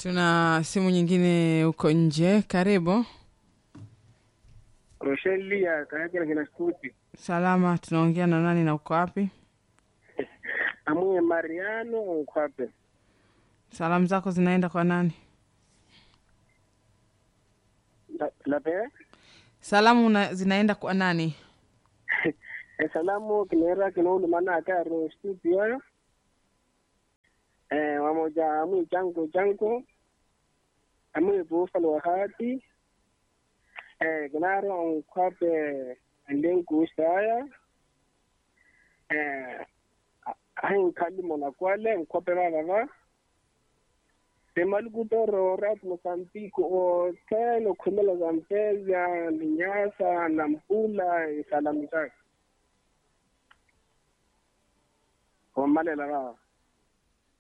Tuna simu nyingine huko nje. Karibu. Rochelle Lia kayakela kina stuti Salama, tunaongea na nani na uko wapi? amwe Mariano ukwape Salamu zako zinaenda kwa nani? La- lape Salamu na, zinaenda kwa nani? esalamu kinera kinoulumana akaro studio eh wamoja amwe chango chango amwe bufalo wahati eh kinaro ukwape ndengu saya eh hain kalimo na kwale ukwape baba Temalukutoro rat Mozambique o telo khumela Zambezia Ninyasa Nampula salamu zake. Wamalela baba.